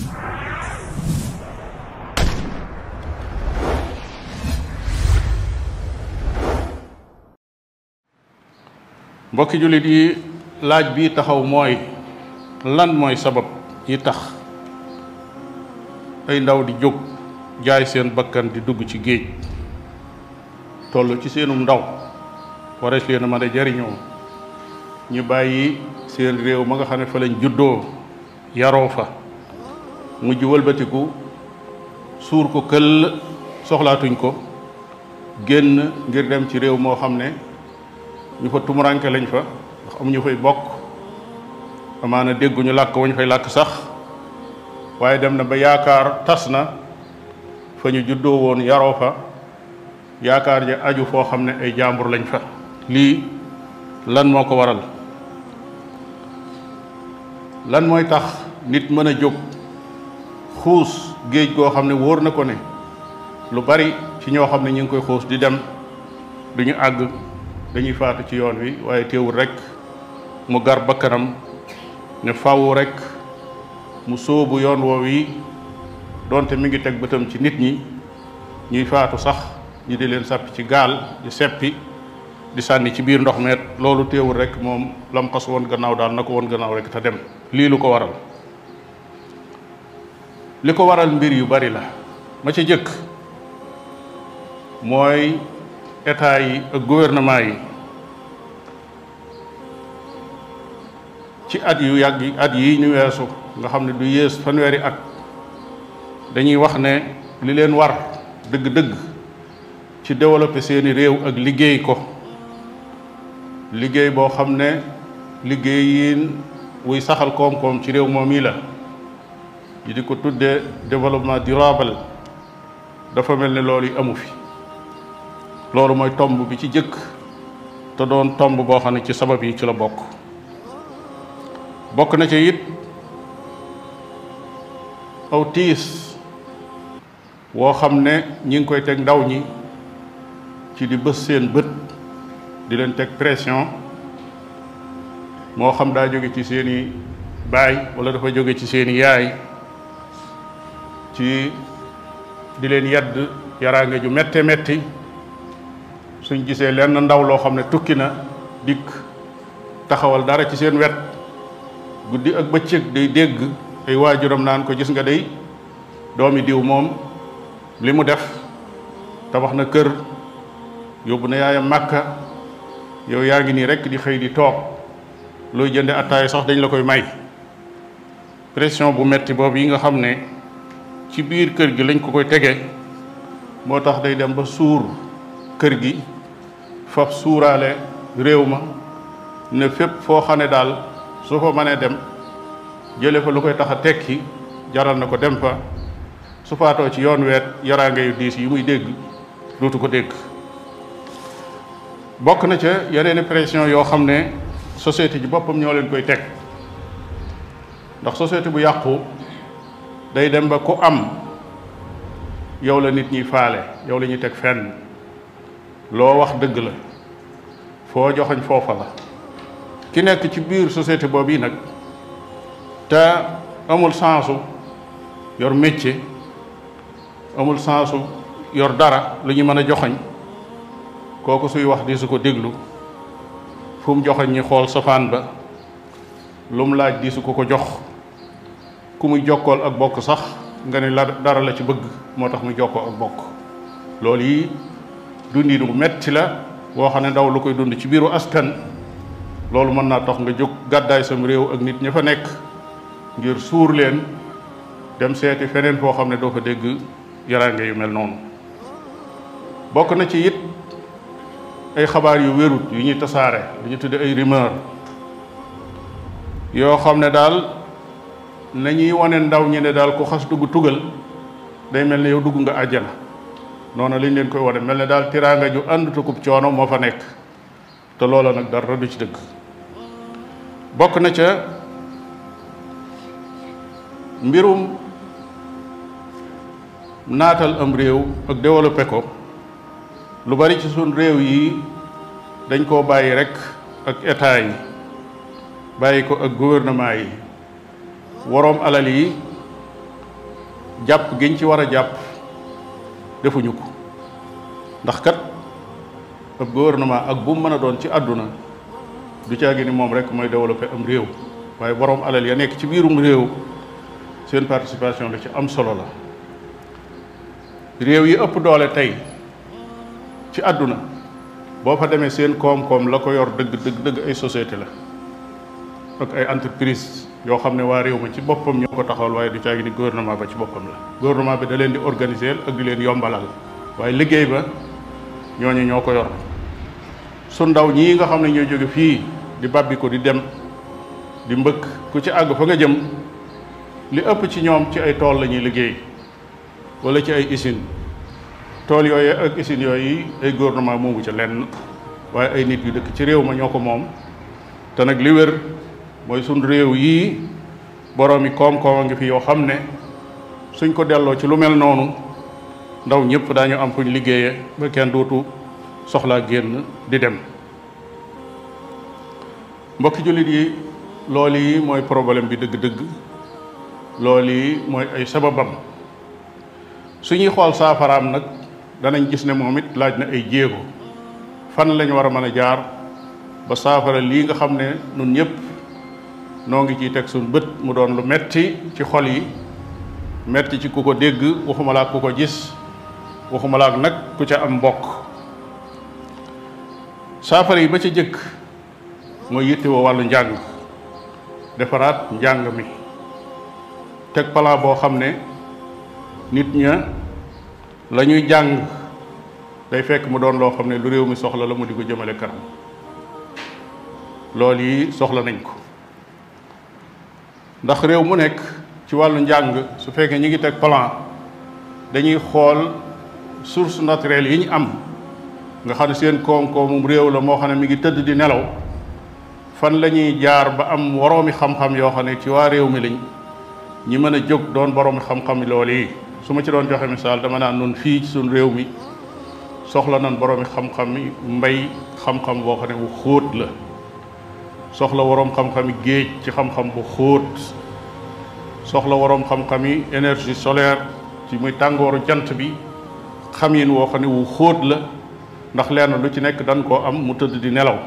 mbokki jullit yi laaj bi taxaw mooy lan mooy sabab yi tax ay ndaw di jóg jaay seen bakkan di dugg ci géej toll ci seenum ndaw warees leen a mën a jariñoo ñu bàyyi seen réew ma nga xam ne fa lañ juddoo yaroo fa mujj wëlbatiku suur ko këll soxlaatuñ ko génn ngir dem ci réew moo xam ne ñu fa tumuranke lañ fa ndax amuñu fay bokk amaana dégguñu làkk wañ fay làkk sax waaye dem na ba yaakaar tas na fa ñu juddoo woon yaroo fa yaakaar ja aju foo xam ne ay jàmbur lañ fa lii lan moo ko waral lan mooy tax nit mën a jóg xuus géej goo xam ne wóor na ko ne lu bari ci ñoo xam ne ñu ngi koy xuus di dem duñu àgg dañuy faatu ci yoon wi waaye teewul rek mu gar bakkanam ne fawu rek mu sóobu yoon woow yi donte mi ngi teg bëtam ci nit ñi ñuy faatu sax ñi di leen sàppi ci gaal di seppi di sànni ci biir ndox meet loolu teewul rek moom lam xas woon gannaaw daal na ko woon gannaaw rek te dem lii lu ko waral li ko waral mbir yu bari la ma ca jëkk mooy état yi ak gouvernement yi ci at yu yàgg yi at yi ñu weesu nga xam ne du yées fanweeri at dañuy wax ne li leen war dëgg-dëgg ci développer seeni réew ak liggéey ko liggéey boo xam ne liggéey yi wuy saxal koom-koom ci réew moom yi la yi di ko tuddee développement durable dafa mel ne loolu yi amu fi loolu mooy tomb bi ci jëkk te doon tomb boo xam ne ci sabab yi ci la bokk bokk na ci it aw tiis woo xam ne ñi ngi koy teg ndaw ñi ci di bës seen bët di leen teg pression moo xam daa jóge ci seeni baay wala dafa jóge ci seeni yaay ci di leen yedd yaraange ju mette metti suñ gisee lenn ndaw loo xam ne tukki na dikk taxawal dara ci seen wet guddi ak bëccëg day dégg ay waajuram naan ko gis nga day doomi diw moom li mu def tabax na kër yóbbu na yaayam màkka yow yaa ngi nii rekk di xëy di toog looy jënde attaay sax dañ la koy may pression bu metti boobu yi nga xam ne ci biir kër gi lañ ko koy tege moo tax day dem ba suur kër gi faf suuraale réew ma ne fépp foo xam ne daal su fa mënee dem jële fa lu koy tax a tekki jaral na ko dem fa su faatoo ci yoon weet yaraange yu diis yi muy dégg dootu ko dégg bokk na ca yeneeni pression yoo xam ne société ji boppam ñoo leen koy teg ndax société bu yàqu day dem ba ku am yow la nit ñi faale yow la ñuy teg fenn loo wax dëgg la foo joxañ foofa la ki nekk ci biir société boobu yi nag te amul sensu yor métier amul sensu yor dara lu ñu mën a joxañ kooku suy wax di su ko déglu fu mu joxañ ñi xool safaan ba lu mu laaj di su ko ko jox ku muy jokkool ak bokk sax nga ne la dara la ci bëgg moo tax muy jokkoo ak bokk loolu yi dundi du metti la boo xam ne ndaw lu koy dund ci biiru askan loolu mën naa tax nga jóg gàddaay sam réew ak nit ña fa nekk ngir suur leen dem seeti feneen foo xam ne doo fa dégg yaraange yu mel noonu bokk na ci it ay xabaar yu wérut yu ñuy tasaare lu ñu tudde ay rumeur yoo xam ne daal nañuy wane ndaw ñi ne daal ku xas dugg tugal day mel ne yow dugg nga àjjana noonu lañ leen koy wane mel ne daal tiraanga ju ànd tukub coono moo fa nekk te loola nag dara du ci dëgg bokk na ca mbirum naatal am réew ak développé ko lu bari ci suñ réew yi dañ koo bàyyi rek ak état yi bàyyi ko ak gouvernement yi waroom alal yi jàpp giñ ci war a jàpp defuñu ko ndax kat ab gouvernement ak bu mu mën a doon ci àdduna du caagi ni moom rek mooy développer am réew waaye boroom alal ya nekk ci biirum réew seen participation la ci am solo la réew yi ëpp doole tey ci àdduna boo fa demee seen koom-koom la ko yor dëgg dëgg dëgg ay société la ak ay entreprise yoo xam ne waa réew ma ci boppam ñoo ko taxawal waaye du caagi ni gouvernement ba ci boppam la gouvernement bi da leen di organiser ak di leen yombalal waaye liggéey ba ñooñu ñoo ko yor su ndaw ñii nga xam ne ñooy jóge fii di bàbbi ko di dem di mbëkk ku ci àgg fa nga jëm li ëpp ci ñoom ci ay tool la ñuy liggéey wala ci ay usine tool yooyu ak usines yooyu ay gouvernement moomu ca lenn waaye ay nit yu dëkk ci réew ma ñoo ko moom te nag li wér mooy suñ réew yii boroomi koom-koom a ngi fi yoo xam ne suñ ko delloo ci lu mel noonu ndaw ñëpp daañu am fuñ liggéeyee ba kenn dootu soxlaa génn di dem mbokki jullit yi loolu yi mooy problème bi dëgg-dëgg loolu yi mooy ay sababam suñuy xool saafaraam nag danañ gis ne moom it laaj na ay jéego fan lañ war a mën a jaar ba saafara lii nga xam ne nun ñëpp noo ngi ciy teg suñ bët mu doon lu metti ci xol yi metti ci ku ko dégg waxuma laa ku ko gis waxuma laa nag ku ca am mbokk saafara yi ba ca jëkk mooy yittewoo wàllu njàng defaraat njàng mi teg plan boo xam ne nit ña la ñuy jàng day fekk mu doon loo xam ne lu réew mi soxla la mu di ko jëmale kanam loolu yi soxla nañ ko ndax réew mu nekk ci wàllu njàng su fekkee ñi ngi teg plan dañuy xool source naturelle yi ñu am nga xam ne seen koom-koomum réew la moo xam ne mi ngi tëdd di nelaw fan la ñuy jaar ba am woroomi xam-xam yoo xam ne ci waa réew mi lañ ñi mën a jóg doon boroomi xam-xam loolu yi su ma ci doon joxe misaal dama naan nun fii ci suñ réew mi soxla nan boroomi xam-xam yi mbay xam-xam boo xam ne bu xóot la soxla waroom xam-xam yi géej ci xam-xam bu xóot soxla waroom xam-xam yi énergie solaire ci muy tàngooru jant bi xam yin woo xam ne wu xóot la ndax lenn lu ci nekk dañ koo am mu tëdd di nelaw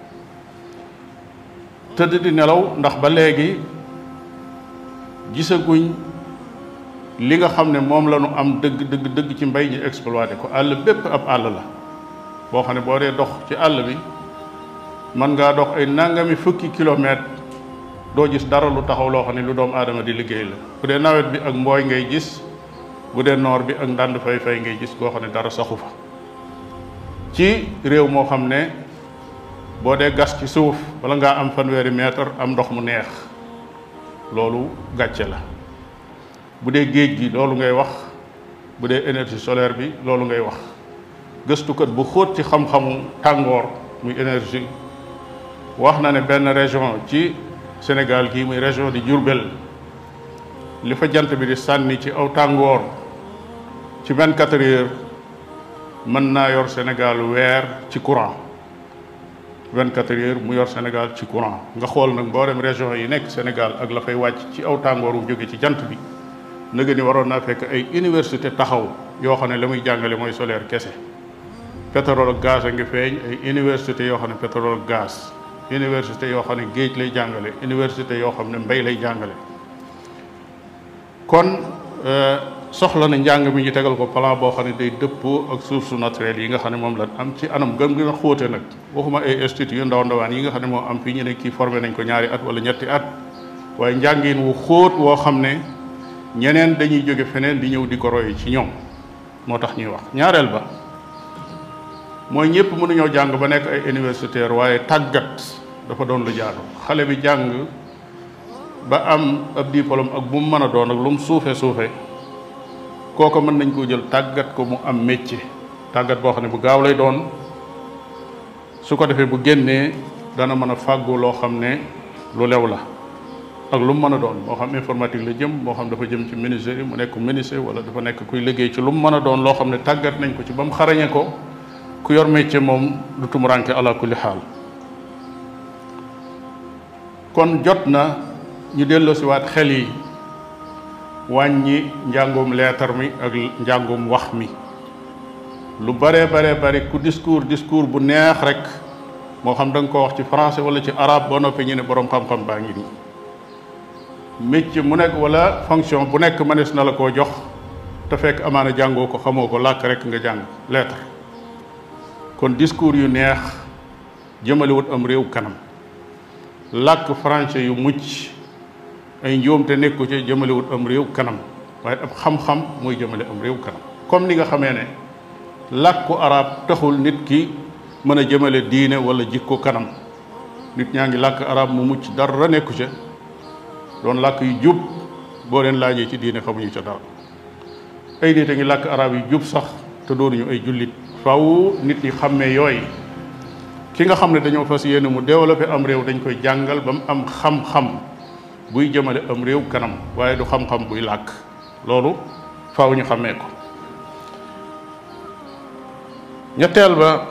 tëdd di nelaw ndax ba léegi gisaguñ li nga xam ne moom la ñu am dëgg dëgg dëgg ci mbay ñu exploité ko àll bépp ab àll la boo xam ne boo dee dox ci àll bi mën ngaa dox ay nangami fukki kilomètre doo gis dara lu taxaw loo xam ne lu doomu aadama di liggéey la bu dee nawet bi ak mbooy ngay gis bu dee noor bi ak ndànd fay fay ngay gis koo xam ne dara saxu fa ci réew moo xam ne boo dee gas ci suuf wala ngaa am fanweeri mètre am ndox mu neex loolu gàcce la bu dee géej gi loolu ngay wax bu dee énergie solaire bi loolu ngay wax gëstukat bu xóot ci xam-xamu tàngoor muy énergie wax na ne benn région ci Sénégal gii muy région di Diourbel li fa jant bi di sànni ci aw tàngoor ci vingt quatre heures mën naa yor Sénégal weer ci courant vingt quatre heures mu yor Sénégal ci courant nga xool nag mboolem région yi nekk Sénégal ak la fay wàcc ci aw tàngoor wu jóge ci jant bi nëga ni waroon naa fekk ay université taxaw yoo xam ne la muy jàngale mooy solaire kese pétrole ak gaz a ngi feeñ ay université yoo xam ne pétrole ak gaz université yoo xam ne géej lay jàngale université yoo xam ne mbay lay jàngale kon soxla na njàng mi ñu tegal ko plan boo xam ne day dëppoo ak sources naturelles yi nga xam ne moom la am ci anam gën gën a xóote nag waxuma ay institut yu ndaw ndawaan yi nga xam ne moo am fii ñu ne kii formé nañ ko ñaari at wala ñetti at waaye njàngin wu xóot woo xam ne ñeneen dañuy jóge feneen di ñëw di ko roy ci ñoom moo tax ñuy wax ñaareel ba mooy ñëpp mënuñoo jàng ba nekk ay universitaire waaye tàggat dafa doon lu jaadu xale bi jàng ba am ab diplôme ak bu mu mën a doon ak lu mu suufe suufe kooko mën nañ koo jël tàggat ko mu am métier tàggat boo xam ne bu gaaw lay doon su ko defee bu génnee dana mën a fàggu loo xam ne lu lew la ak lu mu mën a doon moo xam informatique la jëm moo xam dafa jëm ci ministère yi mu nekk ministère wala dafa nekk kuy liggéey ci lu mu mën a doon loo xam ne tàggat nañ ko ci ba mu xarañe ko ku yor métier moom du tumuranke ala kulli xaal kon jot na ñu delloosiwaat xel yi wàññi njàngum leetar mi ak njàngum wax mi lu bare bare bare ku discours discours bu neex rek moo xam da nga ko wax ci français wala ci arabe ba noppi ñu ne boroom xam-xam baa ngi nii métier mu nekk wala fonction bu nekk mënees na la koo jox te fekk amaana jàngoo ko xamoo ko làkk rek nga jàng lettre kon discours yu neex jëmalewut am réew kanam làkk français yu mucc ay njuumte nekku ci jëmalewut am réew kanam waaye ab xam-xam mooy jëmale am réew kanam comme ni nga xamee ne làkku arab taxul nit ki mën a jëmale diine wala jikko kanam nit ñaa ngi làkk arab mu mucc dara nekku ca doon làkk yu jub boo leen laajee ci diine xamuñu ca dara ay nit a ngi làkk arab yu jub sax te doonuñu ay jullit faw nit ñi xàmmee yooyu ki nga xam ne dañoo fas yéene mu développé am réew dañ koy jàngal ba mu am xam-xam buy jëmale am réew kanam waaye du xam-xam buy làkk loolu faw ñu xàmmee ko ñetteel ba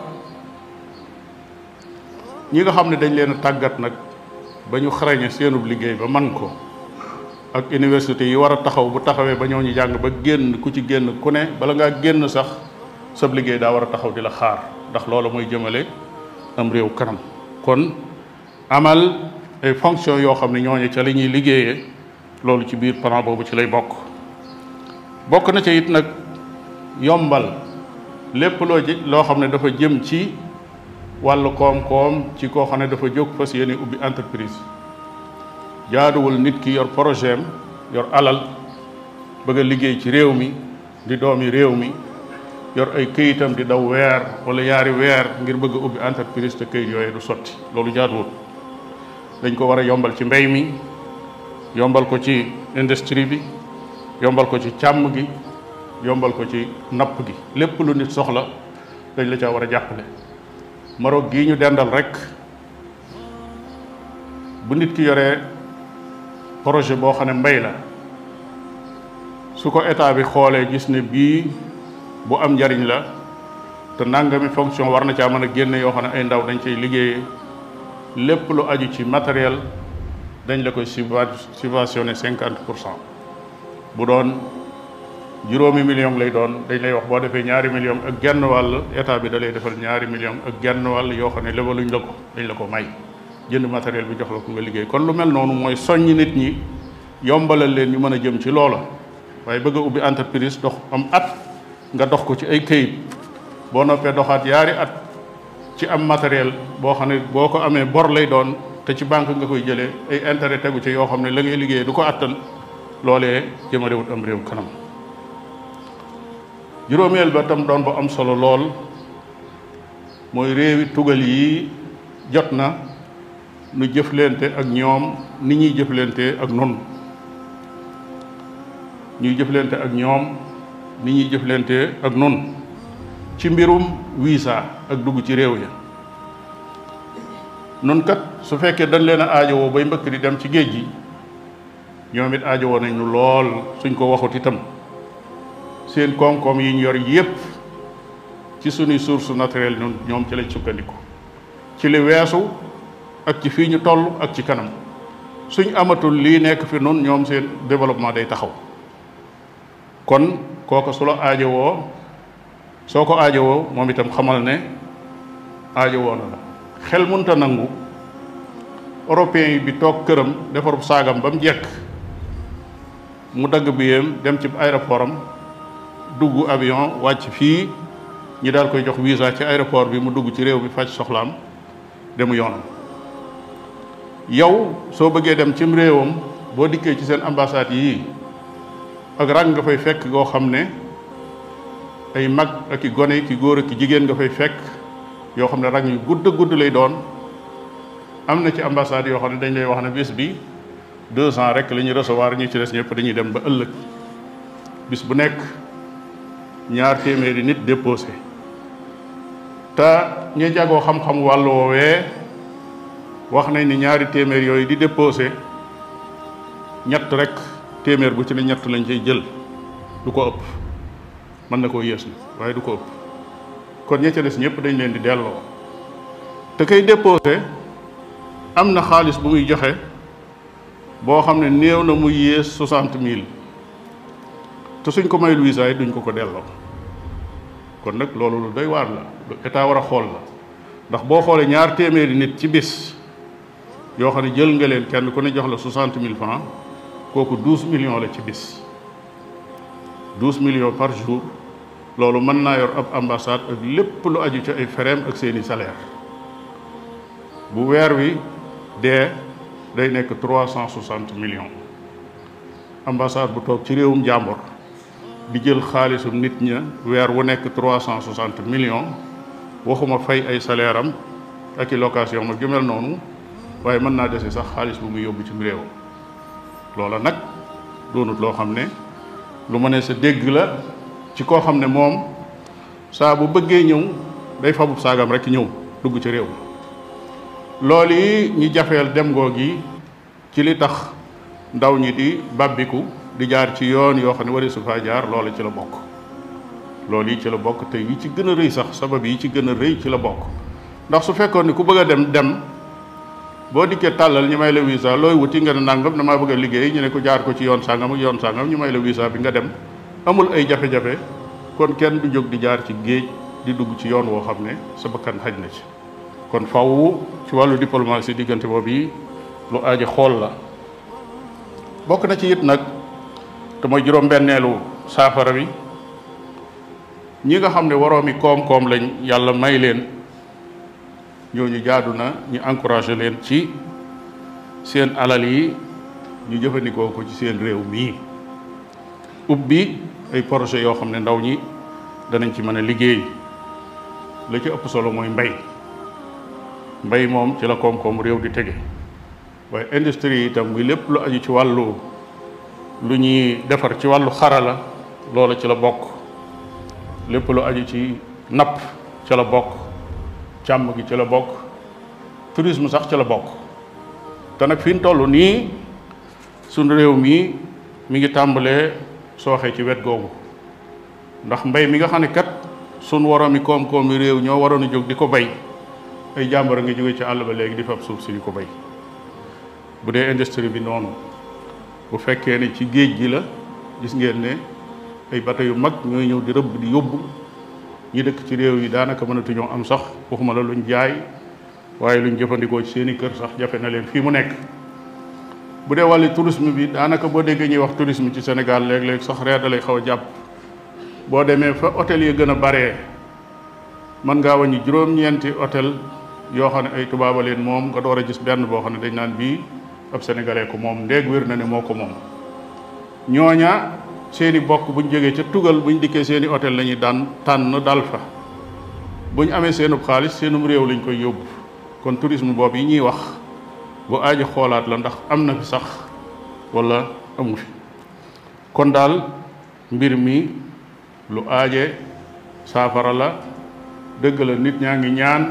ñi nga xam ne dañ leen a tàggat nag ba ñu xarañe seenub liggéey ba man ko ak université yi war a taxaw bu taxawee ba ñoo ñu jàng ba génn ku ci génn ku ne bala ngaa génn sax sab liggéey daa war a taxaw di la xaar ndax loolu mooy jëmale am réew kanam kon amal ay fonction yoo xam ne ñooñu ca li ñuy liggéeyee loolu ci biir plan boobu ci lay bokk bokk na ca it nag yombal lépp loo ji loo xam ne dafa jëm ci wàllu koom-koom ci koo xam ne dafa jóg fas yéene ubbi entreprise jaaduwul nit ki yor projet am yor alal bëgg a liggéey ci réew mi di doomi réew mi yor ay këyitam di daw weer wala yaari weer ngir bëgg a ubbi entreprise te këyit yooyu du sotti loolu jaaduwul dañ ko war a yombal ci mbay mi yombal ko ci industrie bi yombal ko ci càmm gi yombal ko ci napp gi lépp lu nit soxla dañ la caa war a jàppale Maroc gii ñu dendal rek bu nit ki yoree projet boo xam ne mbay la su ko état bi xoolee gis ne bii bu am njariñ la te nangami fonction war na caa mën a génne yoo xam ne ay ndaw dañ cay liggéeyee lépp lu aju ci matériel dañ la koy subventionné cinquante pour cent bu doon juróomi million lay doon dañ lay wax boo defee ñaari million ak genn wàll état bi da lay defal ñaari million ak genn wàll yoo xam ne lebaluñ la ko dañ la ko may jënd matériel bi jox la ko nga liggéey kon lu mel noonu mooy soññ nit ñi yombalal leen ñu mën a jëm ci loola waaye bëgg a ubbi entreprise dox am at nga dox ko ci ay këyit boo noppee doxaat yaari at ci am matériel boo xam ne boo ko amee bor lay doon te ci banque nga koy jëlee ay intérêt tegu ci yoo xam ne la ngay liggéey du ko attan loolee jëmalewut am réew kanam juróomeel ba tam doon bu am solo lool mooy réewi tugal yi jot na nu jëflante ak ñoom ni ñuy jëflante ak nun ñuy jëflante ak ñoom ni ñuy jëflante ak nun ci mbirum visa ak dugg ci réew ya nun kat su fekkee dañ leen a aajowoo bay mbëkk di dem ci géej gi ñoom it aajowoo nañ nu lool suñ ko waxut itam seen koom-koom yi ñu yor yépp ci suñuy source naturelle ñun ñoom ci lañ sukkandiku ci li weesu ak ci fii ñu toll ak ci kanam suñ amatul lii nekk fi nun ñoom seen développement day taxaw kon kooku su la aajowoo soo ko aajowoo moom itam xamal ne aajowoo na la xel munta nangu européen yi bi toog këram defarub saagam ba mu jekk mu dagg biyam dem ci aéroport am dugg avion wàcc fii ñi daal koy jox visa ci aéroport bi mu dugg ci réew bi faj soxlaam demu yoonam yow soo bëggee dem cim réewam boo dikkee ci seen ambassade yii ak rang nga fay fekk goo xam ne ay mag ak i gone ki góor ak ki jigéen nga fay fekk yoo xam ne rang yu gudd gudd lay doon am na ci ambassade yoo xam ne dañ lay wax ne bis bi deux ans rek la ñuy recevoir ñi ci des ñëpp dañuy dem ba ëllëg bis bu nekk ñaar téeméeri nit déposé te ñi jagoo xam-xam wàllu woowee wax nañ ni ñaari téeméer yooyu di déposé ñett rek téeméer bu ci ne ñett lañ cay jël du ko ëpp mën na koo yées na waaye du ko ëpp kon ña ca des ñëpp dañ leen di delloo te kay déposé am na xaalis bu muy joxe boo xam ne néew na muy yées soixante mille te suñ ko mayul visa yi duñ ko ko delloo kon nag loolu lu doy waar la lu état war a xool la ndax boo xoolee ñaar téeméeri nit ci bis yoo xam ne jël nga leen kenn ku ne jox la soixante mille francs kooku douze millions la ci bis douze millions par jour loolu mën naa yor ab ambassade ak lépp lu aju ci ay fereem ak seeni salaire bu weer wi dee day nekk trois cent soixante millions ambassade bu toog ci réewum jàmbur di jël xaalisum nit ña weer wu nekk trois cent soixante millions waxuma fay ay salaire am ak i location ma jumel noonu waaye mën naa dese sax xaalis bu muy yóbbu ci réew loola nag doonut loo xam ne lu ma ne sa dégg la ci koo xam ne moom saa bu bëggee ñëw day fabub saagam rek ñëw dugg ci réew loolu yi ñi jafeel dem ngoo gi ci li tax ndaw ñi di bàbbiku di jaar ci yoon yoo xam ne wari su faa jaar loola ci la bokk loolu yi ci la bokk te yi ci gën a rëy sax sabab yi ci gën a rëy ci la bokk ndax su fekkoon ni ku bëgg a dem dem boo dikkee tàllal ñu may la visa looy wuti nga ne nangam damaa bëgg a liggéey ñu ne ko jaar ko ci yoon sàngam ak yoon sàngam ñu may la visa bi nga dem amul ay jafe-jafe kon kenn du jóg di jaar ci géej di dugg ci yoon woo xam ne sa bakkan xaj na ci kon faw ci wàllu diplomatie diggante boobu yi lu aaji xool la bokk na ci it nag te mooy juróom-benneelu saafara bi ñi nga xam ne waroomi koom-koom lañ yàlla may leen ñooñu jaadu na ñu encouragé leen ci seen alal yi ñu jëfandikoo ko ci seen réew mii ubbi ay projet yoo xam ne ndaw ñi danañ ci mën a liggéey la ci ëpp solo mooy mbay mbay moom ci la koom-koom réew di tege waaye industrie yi itam muy lépp lu aju ci wàllu lu ñuy defar ci wàllu xarala loola ci la bokk lépp lu aju ci napp ci la bokk càmm gi ci la bokk tourisme sax ci la bokk te nag fi ñu toll nii suñu réew mi mi ngi tàmbalee sooxee ci wet googu ndax mbay mi nga xam ne kat suñ waroomi koom-koomi réew ñoo waroon a jóg di ko bay ay jàmbur a ngi jóge ci àll ba léegi di fab suuf si di ko bay bu dee industrie bi noonu bu fekkee ne ci géej gi la gis ngeen ne ay bateau yu mag ñooy ñëw di rëbb di yóbbu ñi dëkk ci réew yi daanaka mënatuñoo am sax waxuma la luñ jaay waaye luñ jëfandikoo ci seeni kër sax jafe na leen fii mu nekk bu dee wàllu tourisme bi daanaka boo déggee ñuy wax tourisme ci Sénégal léeg-léeg sax reer da lay xaw a jàpp boo demee fa hôtel yi gën a baree mën ngaa wàññi juróom-ñeenti hôtel yoo xam ne ay tubaaba leen moom nga door a gis benn boo xam ne dañ naan bii ab sénégalais ko moom ndéeg wér na ne moo ko moom ñooña seeni bokk buñ jógee ca tugal buñ dikkee seeni hôtel la ñuy daan tànn dal fa buñ amee seenub xaalis seenum réew lañ koy yóbbu kon tourisme boobu yi ñuy wax bu aaji xoolaat la ndax am na fi sax wala amu fi kon daal mbir mi lu aaje saafara la dëgg la nit ñaa ngi ñaan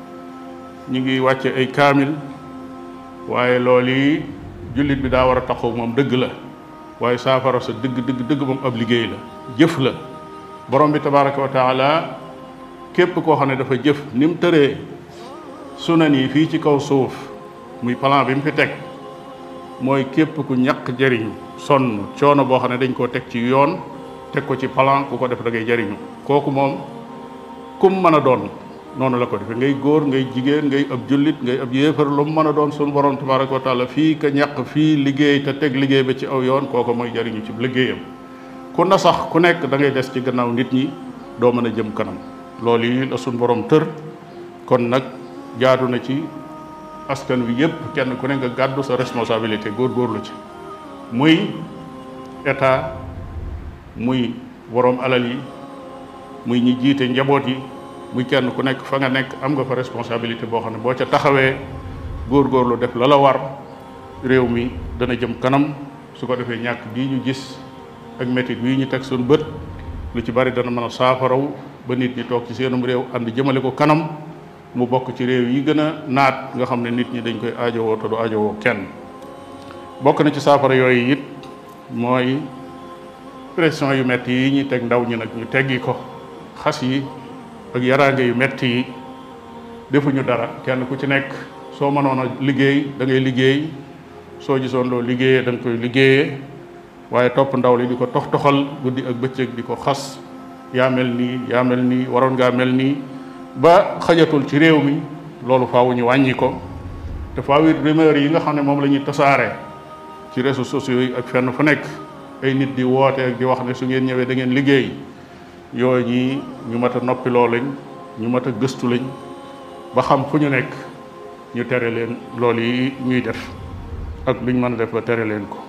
ñi ngi wàcce ay kaamil waaye loolu yi jullit bi daa war a taxaw moom dëgg la waaye saafara sa dëgg dëgg dëgg moom ab liggéey la jëf la borom bi tabaraka wa taala képp koo xam ne dafa jëf ni mu tëree sunan yi fii ci kaw suuf muy plan bi mu fi teg mooy képp ku ñàkk jëriñ sonn coono boo xam ne dañ koo teg ci yoon teg ko ci plan ku ko def da ngay jëriñu kooku moom kum mën a doon noonu la ko defee ngay góor ngay jigéen ngay ab jullit ngay ab yéefar lu mu mën a doon suñu borom tabaraka wa taala fii ka ñàkk fii liggéey te teg liggéey ba ci aw yoon kooku mooy jëriñu ci liggéeyam ku na sax ku nekk da ngay des ci gannaaw nit ñi doo mën a jëm kanam loolu yi la suñu borom tër kon nag jaadu na ci askan wi yépp kenn ku ne nga gàddu sa responsabilité góorgóorlu ci muy état muy borom alal yi muy ñi jiite njaboot yi muy kenn ku nekk fa nga nekk am nga fa responsabilité boo xam ne boo ca taxawee góorgóorlu def la la war réew mi dana jëm kanam su ko defee ñàkk bii ñu gis ak métit bii ñu teg suñu bët lu ci bari dana mën a saafaraw ba nit ñi toog ci seenum réew ànd jëmale ko kanam mu bokk ci réew yi gën a naat nga xam ne nit ñi dañ koy aajowoo te du aajowoo kenn bokk na ci saafara yooyu it mooy pression yu metti yi ñuy teg ndaw ñi nag ñu teggi ko xas yi ak yaraange yu metti yi defuñu dara kenn ku ci nekk soo mënoon a liggéey da ngay liggéey soo gisoon loo liggéeyee da nga koy liggéeyee waaye topp ndaw li di ko tox toxal guddi ak bëccëg di ko xas yaa mel nii yaa mel nii waroon ngaa mel nii ba xajatul ci réew mi loolu faaw ñu wàññi ko te faaw it rumeur yi nga xam ne moom la ñuy tasaare ci réseaux sociaux yi ak fenn fu nekk ay nit di woote ak di wax ne su ngeen ñëwee da ngeen liggéey yooyu ñi ñu mat a noppiloo lañ ñu mat a gëstu lañ ba xam fu ñu nekk ñu tere leen loolu yi ñuy def ak luñ mën a def ba tere leen ko